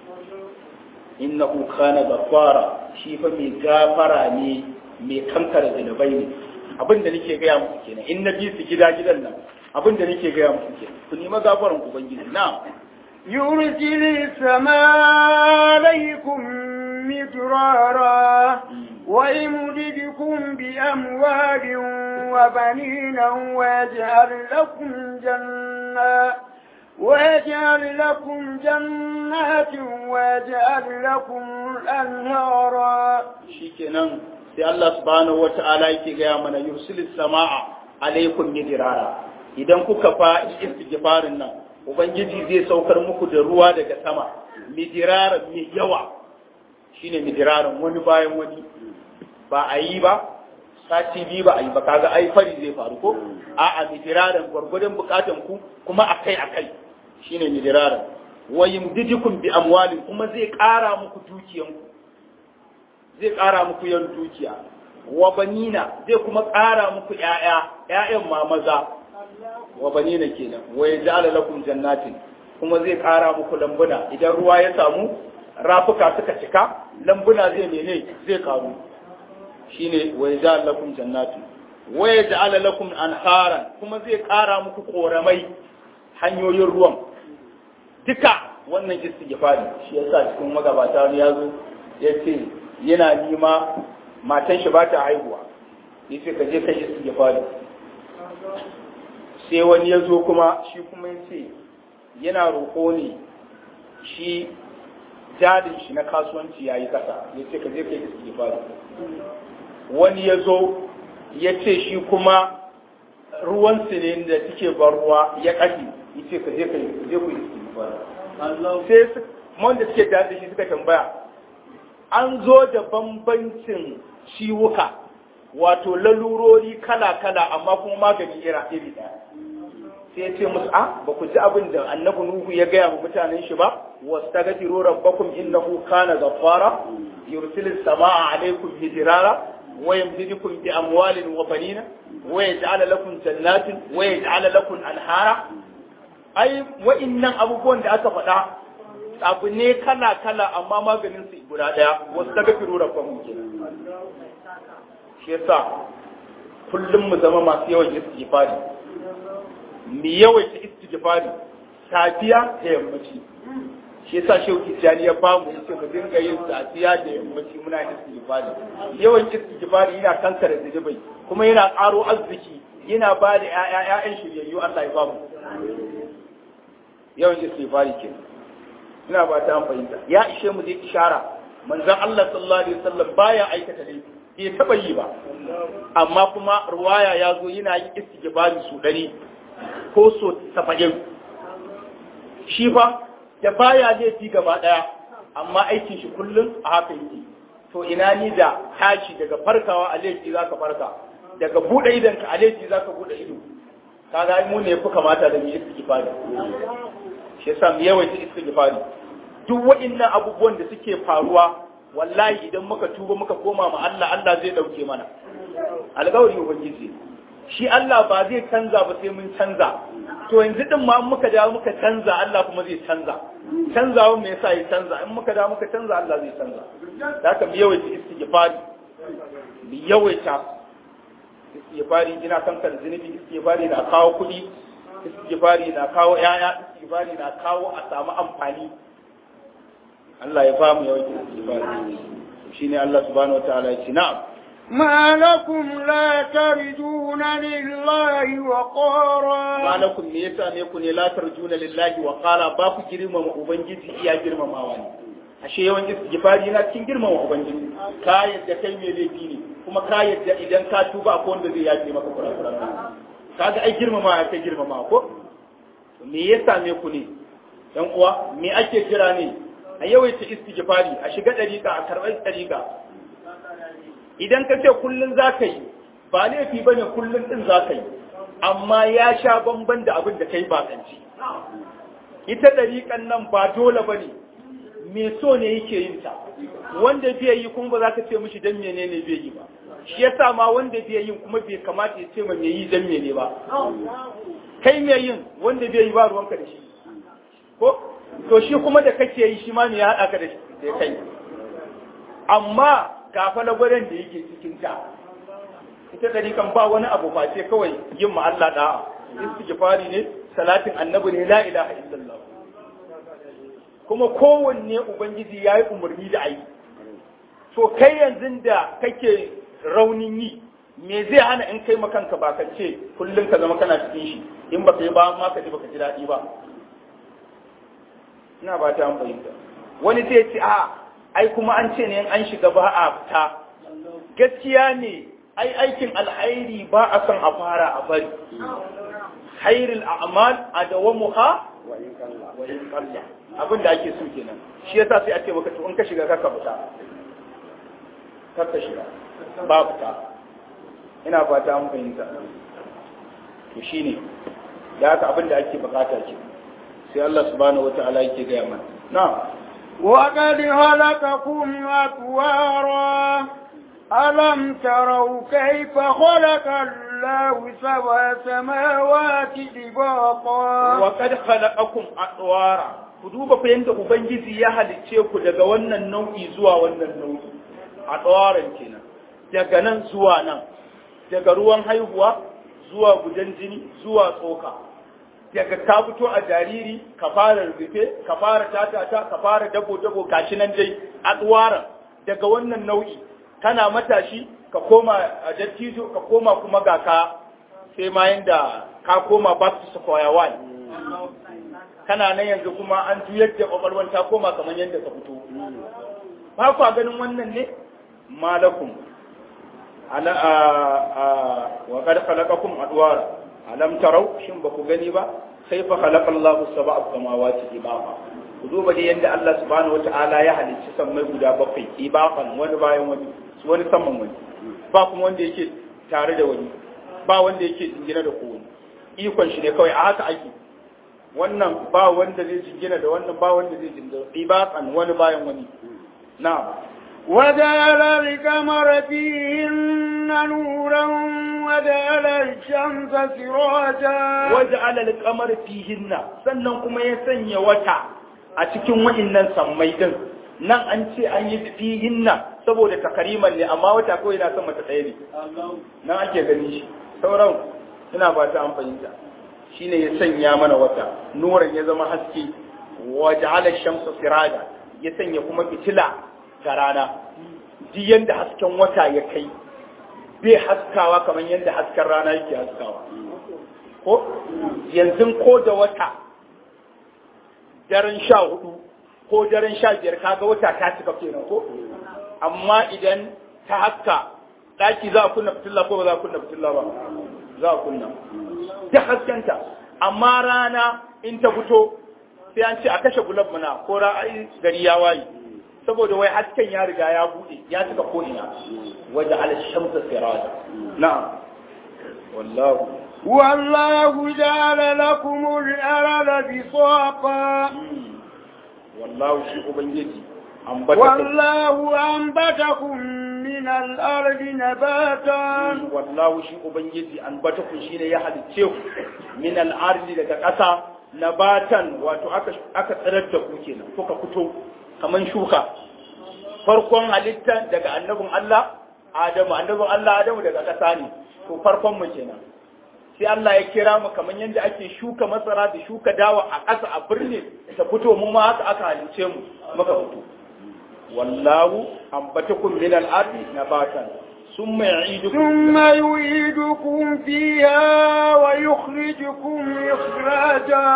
innahu kana ghaffara shi fa mai gafara ne mai kankara zunubai ne abin da nake gaya musu kenan in na bi su gida gidan nan abin da nake gaya muku ke ku nemi gafaran ubangiji na يرسل السماء عليكم مدرارا ويمددكم بأموال وبنين ويجعل لكم جنات ويجعل لكم جنات ويجعل لكم أنهارا shikenan sai Allah subhanahu wata'ala yake gaya mana yursilis sama'a alaikum midrara idan kuka fa istighfarin nan ubangiji zai saukar muku da ruwa daga sama midiraran mai yawa shine midiraran wani bayan wani ba a yi ba sati biyu ba a yi ba kaga ai fari zai faru ko a'a midiraran gwargwadon bukatan ku kuma akai akai shine midiraran wa yumdidukum bi amwalin kuma zai ƙara muku dukiyanku zai ƙara muku yan dukiya wa banina zai kuma ƙara muku ƴaƴa ƴaƴan ma maza wa banina kenan wa yaj'ala lakum jannatin kuma zai ƙara muku lambuna idan ruwa ya samu rafuka suka cika lambuna zai mene zai ƙaru shine wa yaj'ala lakum jannatin wa yaj'ala lakum anharan kuma zai ƙara muku koramai hanyoyin ruwan duka wannan istighfari shi yasa cikin magabata ne yazo yace yana nima matan shi ba ta haihuwa yace ka je kai istighfari sai wani ya zo kuma shi kuma yace yana roƙo ne shi jadin shi na kasuwanci yayi kasa yace ka je kai istighfari wani ya zo ya ce shi kuma ruwan ne da suke bar ruwa ya ƙafi yace ka je kai je ku istighfari sai wanda suke da shi suka tambaya an zo da bambancin ciwuka wato lalurori kala-kala amma kuma magani ira iri ɗaya sai ya ce musu a ba ku ji abin da annabi nuhu ya gaya wa mutanen shi ba wastaghfiru rabbakum innahu kana ghaffara yursilu samaa alaykum midrara wa yamdidukum bi amwalin wa banina wa yaj'al lakum jannatin wa yaj'al lakum anhara ai wa'innan abubuwan da aka faɗa abu ne kala-kala amma maganin su guda ɗaya wasu daga firu rabban ke shi yasa kullum mu zama masu yawan istighfari mu yawaita istighfari safiya da yammaci shi yasa shehu tijjani ya ba mu yace mu dinga yin safiya da yammaci muna istighfari yawan istighfari yana kankare zunubai kuma yana ƙaro arziki yana ba da ƴaƴan shiryayyu Allah ya ba mu yawan istighfari kenan ina ba ta fahimta ya ishe mu dai ishara manzon Allah sallallahu alaihi wasallam baya aikata laifi bai taba yi ba amma kuma ruwaya ya zo yana yin istighfari su dari ko so 70 shi fa da baya laifi gaba daya amma aikin shi kullum a haka yake to ina ni da tashi daga farkawa a laifi zaka farka daga bude idanka a laifi zaka bude ido kaga mu ne fi kamata da mu istighfari shi yasa mu yawaita istighfari duk waɗannan abubuwan da suke faruwa wallahi idan muka tuba muka koma ma Allah Allah zai dauke mana alƙawari ubangiji shi Allah ba zai canza ba sai mun canza to yanzu din ma muka dawo muka canza Allah kuma zai canza canzawa me yasa ya canza in muka dawo muka canza Allah zai canza da haka mu yawaita istighfari mu yawaita istighfari ina kankar zunubi istighfari na kawo kuɗi istighfari na kawo yaya istighfari na kawo a samu amfani Allah ya ba mu yawan istighfari shine Allah subhanahu wataala ya ce na'am ما لكم لا ترجون لله وقارا ma lakum me yasa ne ku ne la tarjuna lillahi wa qala ba ku girmama ubangiji iya girmamawa ne ashe yawan istighfari yana cikin girmama ubangiji ka yadda kai me laifi ne kuma ka yadda idan ka tuba akwai wanda zai yafe maka kurakuran kaga ai girmama ya kai girmama ko me yasa me ku ne dan uwa me ake jira ne a yawaita istighfari a shiga dariƙa a karɓar dariƙa idan ka ce kullun za ka yi ba laifi bane kullun din za ka yi amma ya sha bamban da abin da kai ba kanci ita dariƙan nan ba dole bane me so ne yake yin ta wanda bai yi kuma ba za ka ce mishi dan menene bai yi ba shi yasa ma wanda bai yin kuma bai kamata ya ce ma me yi dan mene ba kai me yin wanda bai yi ba ruwanka da shi ko to shi kuma da kake yi shi ma me ya haɗa ka da shi da kai amma ga fa lagwaren da yake cikin ta ita dari kan ba wani abu face kawai yin ma Allah da'a istighfari ne salatin annabi ne la ilaha illallah kuma kowanne ubangiji yayi umarni da ayi to kai yanzu da kake raunin yi me zai hana in kai makanka ba ka ce kullum ka zama kana cikin shi in baka yi ba ma ka ji baka ji daɗi ba ina ba ta fahimta wani zai ce a ai kuma an ce ne an shiga ba a fita gaskiya ne ai aikin alhairi ba a son a fara a bari khairul a'mal adawamuha wa in qalla abin da ake so kenan shi yasa sai a ce maka to in ka shiga ka fita ka shiga ba fita ina fata an fahimta to shine da haka abin da ake bukata ce sai Allah subhanahu wataala yake gaya mana na'am وقد خلقكم أطوارا ألم تروا كيف خلق الله سبع سماوات طباقا وقد خلقكم أطوارا ku duba fa yanda ubangiji ya halicce ku daga wannan nau'i zuwa wannan nau'i a tsawaran kenan daga nan zuwa nan daga ruwan haihuwa zuwa gudan jini zuwa tsoka daga ka fito a jariri ka fara rufe ka fara tatata ka fara dabo dabo gashi nan dai a tsawaran daga wannan nau'i kana matashi ka koma a dattijo ka koma kuma ga ka sai ma yanda ka koma back to square one kana nan yanzu kuma an juyar da kwakwalwar ta koma kamar yadda ka fito ba kwa ganin wannan ne malakum ala a a wa qad khalaqakum adwara alam tarau shin ba ku gani ba kaifa khalaqa Allahu sab'a samawati ibaqa ku duba da yanda Allah subhanahu wata'ala ya halicci sammai guda bakwai ibaqan wani bayan wani wani saman wani ba kuma wanda yake tare da wani ba wanda yake jingina da kowa ikon shi ne kawai a haka ake wannan ba wanda zai jingina da wannan ba wanda zai jingina ibaqan wani bayan wani na'am وجعل القمر فيهن نورا وجعل الشمس سراجا waja'ala al-qamar fihinna sannan kuma ya sanya wata a cikin wa'innan sammai din nan an ce an yi fihinna saboda takariman ne amma wata kawai na sama ta ɗaya ne nan ake gani shi sauran ina ba ta an fahimta shine ya sanya mana wata nuran ya zama haske waja'ala ash-shamsa siraja ya sanya kuma fitila ga rana duk yanda hasken wata ya kai bai haskawa kamar yadda hasken rana yake haskawa ko yanzu ko da wata daren sha hudu ko daren sha biyar kaga wata ta cika kenan ko amma idan ta haska daki za a kunna fitilla ko ba za a kunna fitilla ba za a kunna ta haskenta amma rana in ta fito sai an ce a kashe gulab muna ko ra'ayi gari ya waye saboda wai hasken ya riga ya bude ya cika ko ina waje al-shamsa siraja na'am wallahu والله جعل لكم الأرض بساطا wallahu shi ubangiji ambata والله أنبتكم من الأرض نباتا wallahu shi ubangiji ambata ku shine ya halicce ku min al-ardi daga ƙasa nabatan wato aka aka tsirar da ku kenan kuka fito kaman shuka farkon halitta daga annabin Allah Adamu annabin Allah Adamu daga ƙasa ne to farkon mu kenan sai Allah ya kira mu kaman yadda ake shuka masara da shuka dawa a ƙasa a birni ta fito mu ma haka aka halice mu muka fito wallahu ambatakum min al-ardi nabatan summa ya'idukum ثم يعيدكم فيها ويخرجكم إخراجا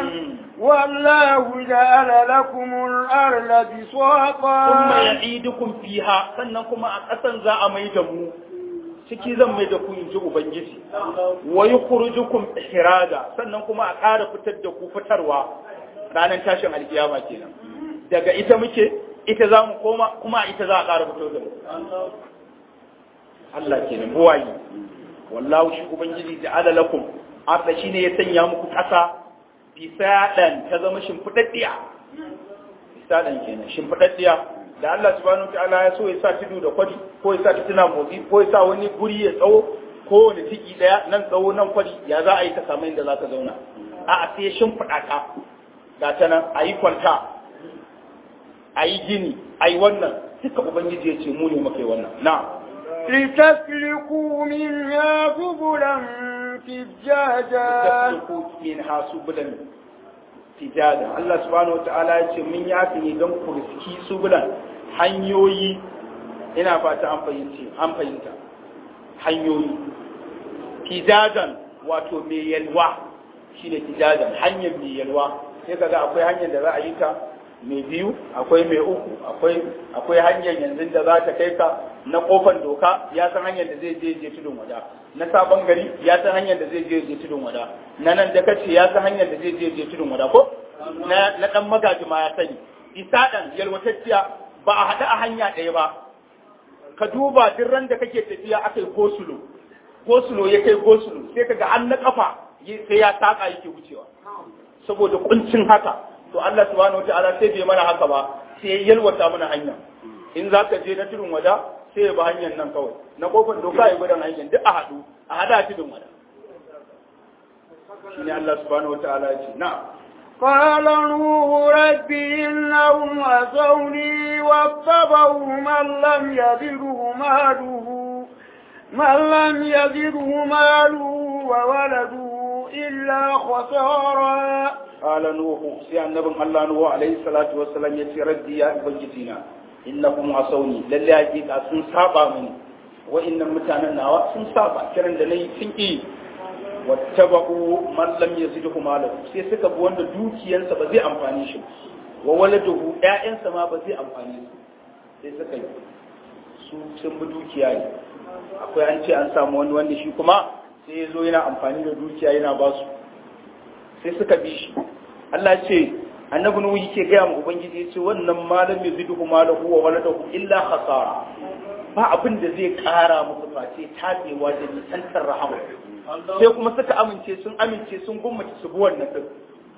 والله جعل لكم الأرض thumma بساطا ya'idukum fiha sannan kuma a ƙasan za a mai da mu ciki zan mai da ku in ji ubangiji wa yukhrijukum ihraja sannan kuma a ƙara fitar da ku fitarwa ranar tashin alkiyama kenan daga ita muke ita za mu koma kuma a ita za a ƙara fito da mu Allah kenan buwayi wallahu shi ubangiji ja'ala lakum arda shine ya sanya muku ƙasa bisadan ta zama shimfidaddiya bisadan kenan shimfidaddiya da Allah subhanahu wataala ya so ya sa tudu da kwari ko ya sa tituna motsi ko ya sa wani guri ya tsawo ko wani tiki daya nan tsawo nan kwari ya za a yi ka samu inda za ka zauna a'a sai ya shimfiɗa ka ga ta nan a yi kwanta a yi gini a yi wannan duka ubangiji ya ce mu ne muka yi wannan na'am لتسلكوا منها سبلا فجاجا tasluku min hasubulan fijadan Allah subhanahu wataala ya ce mun yafi ne don ku riski subulan hanyoyi ina fata an fahimci an fahimta hanyoyi fijadan wato mai yalwa shine fijadan hanyar mai yalwa sai kaga akwai hanyar da za a yi ta mai biyu akwai mai uku akwai akwai hanyar yanzu da za ta kai ka na kofar doka ya san hanyar da zai je je tudun wada na sabon gari ya san hanyar da zai je je tudun wada na nan da kace ya san hanyar da zai je je tudun wada ko na na dan magaji ma ya sani isa dan yalwatacciya ba a hada a hanya ɗaya ba ka duba duk ran da kake tafiya akai gosulo gosulo ya kai gosulo sai kaga an na kafa sai ya taka yake wucewa saboda kuncin haka to Allah subhanahu wataala sai bai mana haka ba sai ya yalwata mana hanya in za ka je na tudun wada sai ya ba hanyar nan kawai na kofar doka ya gudan hanyar duk a haɗu a hada tudun wada shine Allah subhanahu wataala ya ce na قال نوح رب إنهم عصوني واتبعوا من لم يزده ماله من لم يزده ماله وولده إلا خسارا قال نوح سي النبي الله نوح عليه الصلاة والسلام يتي ردي يا بنجتنا إنهم عصوني لله حقيقة سن سابا مني وإن متانا نوا سن سابا كرن da nayi sun ki wattaba'u man lam yazidhu malahu sai suka bi wanda dukiyarsa ba zai amfani shi wa waladuhu ƴaƴansa ma ba zai amfani su sai suka yi su sun bi dukiya ne akwai an ce an samu wani wanda shi kuma sai ya zo yana amfani da dukiya yana ba su sai suka bi shi Allah ce annabi nuhu yake gaya mu ubangiji yace wannan malam yaziduhu malahu wa waladahu illa khasara ba abin da zai kara musu face tabewa da nisantar rahama sai kuma suka amince sun amince sun gummace su bi wannan din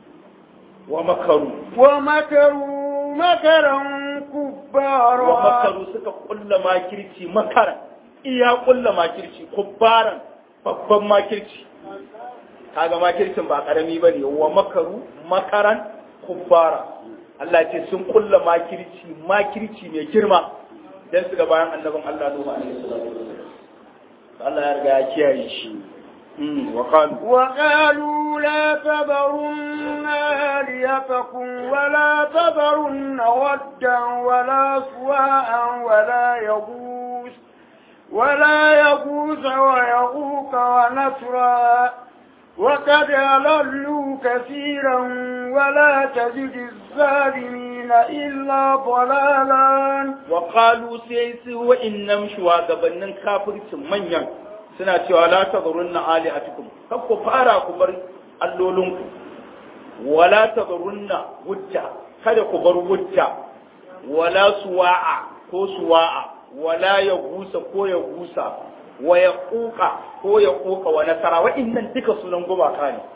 wa makaru wa makaru makaran kubbara wa makaru suka kulla makirci makaran iya kulla makirci kubbaran babban makirci kaga makircin ba karami ba ne wa makaru makaran kubbara Allah ce sun kulla makirci makirci mai girma dan su ga bayan annabin Allah Nuhu alaihi salatu Allah ya riga ya kiyaye shi وقالوا وقالوا لا تذرن آليتكم ولا تذرن ودا ولا سواء ولا يغوث ولا يغوث ويغوك ونسرا وقد أضلوا كثيرا ولا تجد الظالمين إلا ضلالا وقالوا سيسي وإنم شواغبنن كافر منيا suna cewa la tadrunna alihatukum kar ku fara ku bar allolinku wala tadrunna wujja kada ku bar wujja wala suwa'a ko suwa'a wala ya gusa ko ya gusa wa ya kuka ko ya kuka wa nasara wa'annan duka sunan gumaka ne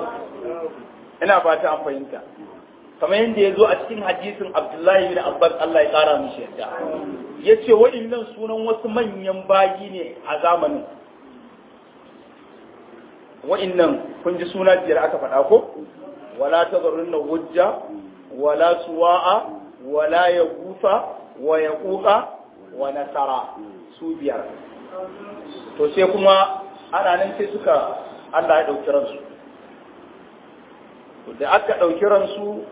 ina fata an fahimta kamar yadda ya zo a cikin hadisin abdullahi bin abbas allah ya kara mishi yadda ya ce wa'annan sunan wasu manyan bayi ne a zamanin wa'annan kun ji suna biyar aka faɗa ko wala tazarunna wujja wala suwa'a wala ya gusa wa ya kuka wa nasara su biyar to sai kuma ana nan sai suka Allah ya ɗauki ransu da aka ɗauki ransu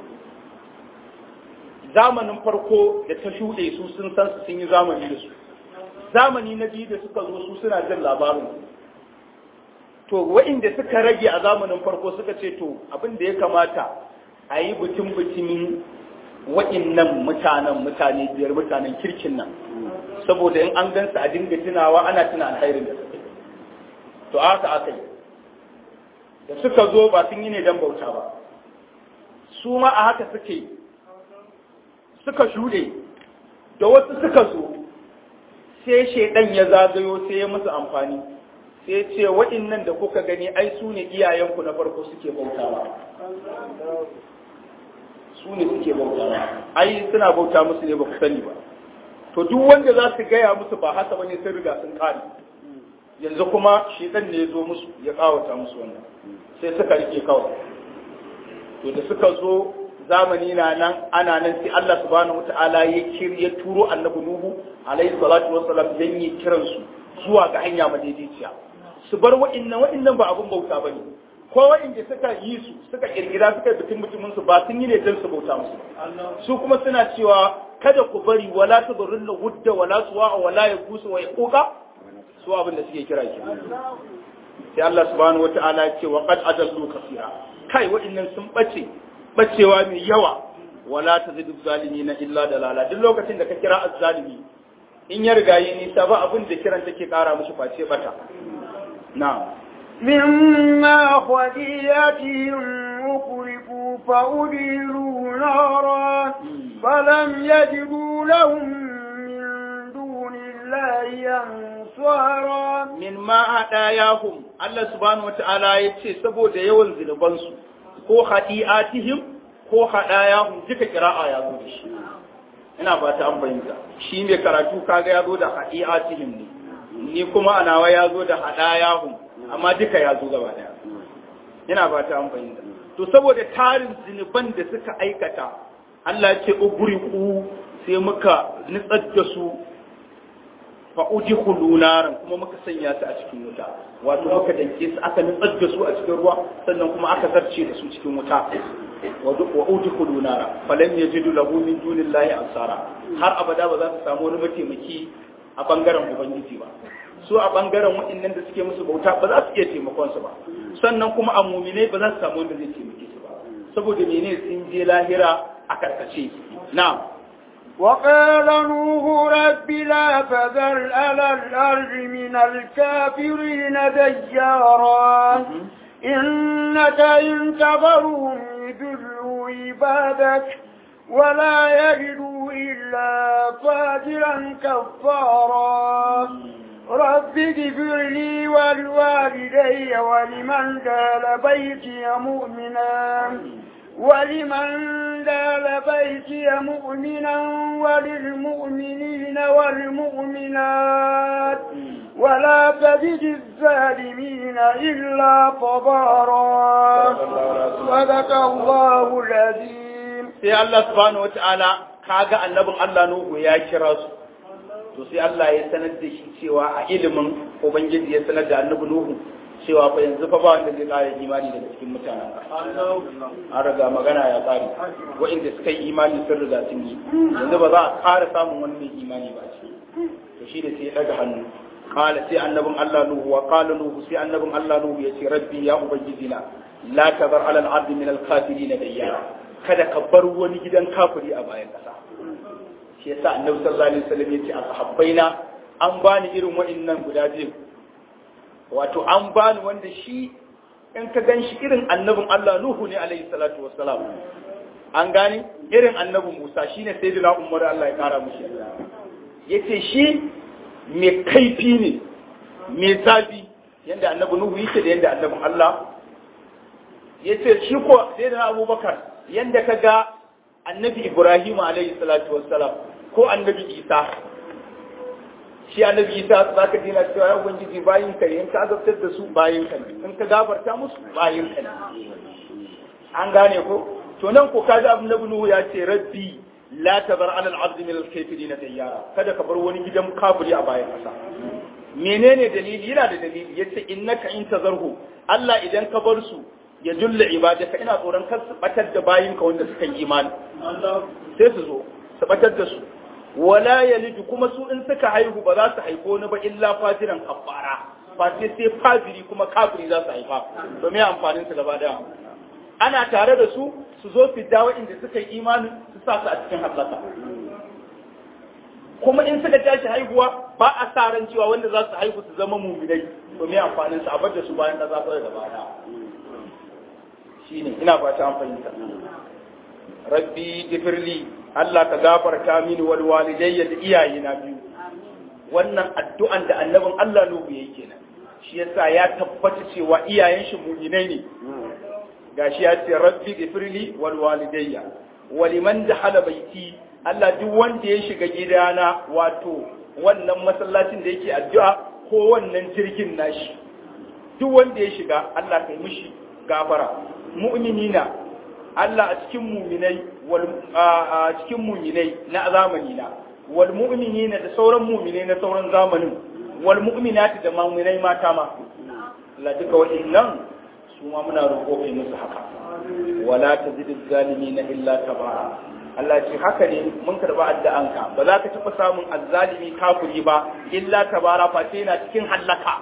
zamanin farko da ta shuɗe su sun san su sun yi zamani da su zamani na biyu da suka zo su suna jin labarin to wa'inda suka rage a zamanin farko suka ce to abin da ya kamata a yi bikin bikinin wa'innan mutanen mutane biyar mutanen kirkin nan saboda in an gansu a dinga tunawa ana tuna alkhairin da suke to haka aka yi da suka zo ba sun yi ne don bauta ba su ma a haka suke suka shuɗe da wasu suka zo sai shaidan ya zagayo sai ya musu amfani sai ce waɗannan da kuka gani ai su ne iyayenku na farko suke bautawa su ne suke bautawa ai suna bauta musu ne ba ku sani ba to duk wanda za su gaya musu ba haka bane sun riga sun kare yanzu kuma shedan ne ya zo musu ya kawata musu wannan sai suka rike kawai to da suka zo zamani na nan ana nan sai Allah subhanahu wataala ya kir ya turo annabi Nuhu alaihi salatu wassalam dan yi kiran su zuwa ga hanya madaidaiciya su bar wa'innan wa'innan ba abun bauta bane ko wa'inda suka yi su suka kirkira suka bitin mutumin su ba sun yi ne don su bauta musu su kuma suna cewa kada ku bari wala tadurrun wudda wala suwa wala yaqusu wa yaquqa su abin da suke kira ke sai Allah subhanahu wata'ala ya ce wa qad adallu kaseera kai wa'innan sun bace bacewa mai yawa wala tazidu zalimina illa dalala duk lokacin da ka kira azzalimi in ya riga yi nisa ba abin da kiran take kara mushi face bata na'am مما خديتهم مقرفوا فأديروا نارا فلم يجدوا لهم من دون الله أنصارا min ma hadayahum Allah subhanahu wata'ala ya ce saboda yawan zunubansu ko hadi'atihim ko hadayahum duka kira'a ya zo da shi ina ba ta an bayyana shi mai karatu kaga ya zo da hadi'atihim ne ni kuma a nawa ya zo da hadayahum amma duka ya zo gaba daya ina ba ta an bayyana to saboda tarin zunuban da suka aikata Allah ya ce ugriqu sai muka nitsar da su fa udkhulu naran kuma muka sanya su a cikin wuta wato muka danke su aka nutsar da su a cikin ruwa sannan kuma aka zarce da su cikin wuta wa udkhulu nara falam yajidu lahu min dunillahi ansara har abada ba za su samu wani mataimaki a bangaren ubangiji ba su a bangaren waɗannan da suke musu bauta ba za su iya taimakon su ba sannan kuma a muminai ba za su samu wanda zai taimake su ba saboda menene sun je lahira a karkace na'am وقال نوح رب لا تذر على الأرض من الكافرين ديارا إنك إن تذرهم يدلوا عبادك ولا يجدوا إلا فاجرا كفارا رب اغفر لي ولوالدي ولمن دال بيتي مؤمنا ولمن دال بيتي مؤمنا وللمؤمنين والمؤمنات ولا تجد الظالمين إلا تبارا صدق الله العظيم sai Allah subhanahu wataala kaga annabin Allah Nuhu ya kira su to sai Allah ya sanar da shi cewa a ilimin ubangiji ya sanar da annabi Nuhu cewa fa yanzu fa ba wanda zai ƙara imani daga cikin mutanen an riga magana ya ƙare wa'inda suka yi imani sun riga sun yi yanzu ba za a ƙara samun wani mai imani ba ce to shi da sai ya ɗaga hannu kala sai annabin Allah Nuhu wa kala Nuhu sai annabin Allah Nuhu ya ce rabbi ya ubangiji na la tazar alal ardi min al kafirin dayyara kada ka bar wani gidan kafiri a bayan ƙasa shi yasa annabi sallallahu alaihi wasallam ya ce a sahabbaina an bani irin wa'innan guda biyu wato an bani wanda shi in ka gan shi irin annabin Allah Nuhu ne alaihi salatu wassalam an gane irin annabin Musa shine sayyidina Umar Allah ya kara mushi yace shi mai kaifi ne mai zafi yanda annabi Nuhu yake da yanda annabin Allah yace shi ko sayyidina Abubakar yanda ka ga annabi Ibrahim alaihi salatu wassalam ko annabi Isa shi annabi isa za ka dina cewa ya ubangiji bayin ka in ka azabtar da su bayin ka in ka gafarta musu bayin ka an gane ko to nan ko kaji abu nabi nuhu ya ce rabbi la tabar alal abdi min al-kafirin tayyara kada ka bar wani gidan kafiri a bayan kasa menene dalili yana da dalili yace innaka in tazarhu Allah idan ka bar su ya julla ibadaka ina tsoron kar su batar da bayin ka wanda suka yi imani sai su zo su batar da su wala yalidu kuma su in suka haihu ba za su haifo ni ba illa fajiran kafara face sai fajiri kuma kafiri za su haifa domin amfanin su gaba daya ana tare da su su zo su dawo inda suka yi imanin su sa su a cikin hallaka kuma in suka tashi haihuwa ba a sa ran cewa wanda za su haihu su zama muminai domin amfanin su a bar da su bayan da za su gaba daya shine ina fata an fahimta rabbi gifirli Allah ka gafarta mini wal walidayya da iyayena biyu wannan addu'an da annabin Allah Nuhu yake kenan shi yasa ya tabbata cewa iyayen shi mu'minai ne gashi ya ce rabbi gifirli wal walidayya waliman dahala baiti Allah duk wanda ya shiga gidana wato wannan masallacin da yake addu'a ko wannan jirgin nashi duk wanda ya shiga Allah kai mishi gafara mu'minina Allah a cikin muminai wal a cikin muminai na zamani na wal mu'minina da sauran muminai na sauran zamanin wal mu'minati da muminai mata ma Allah duka waɗannan su ma muna roƙo kai musu haka wala tazidu zalimina illa tabara Allah ce haka ne mun karba addu'anka ba za ka taɓa samun azzalimi kafiri ba illa tabara face yana cikin hallaka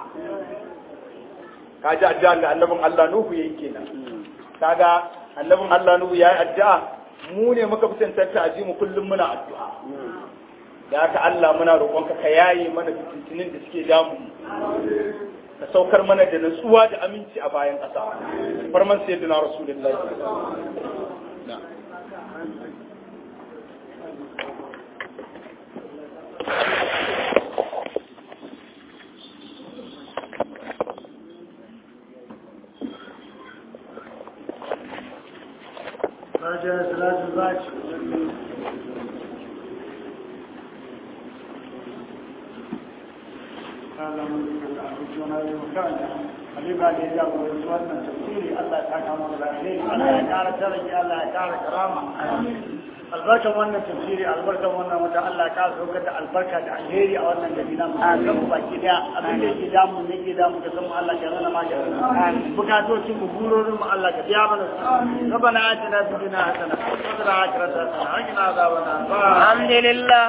kaji addu'an da annabin Allah Nuhu yayi kenan kaga annabin Allah Nuhu yayi addu'a mu ne muka fi tantance aji mu kullum muna addu'a da haka Allah muna roƙonka ka yaye mana fitintinin da suke damu ka saukar mana da natsuwa da aminci a bayan ƙasa farman sayyidina rasulullahi na'am Raja Salatu Zaci. Halima da ya jagoranci wannan tafsiri Allah ta kama da alheri Allah ya kara tarihi Allah ya kara karama albarkan wannan tafsiri albarkan wannan wata Allah ya kara saukar da albarka da alheri a wannan gari na mu baki daya abin da yake damu ne ke damu da san Allah ya rana ma ya bukatocin mu burorin mu Allah ka biya mana su rabbana atina fid dunya hasana wa fil akhirati hasana wa qina adhaban nar alhamdulillah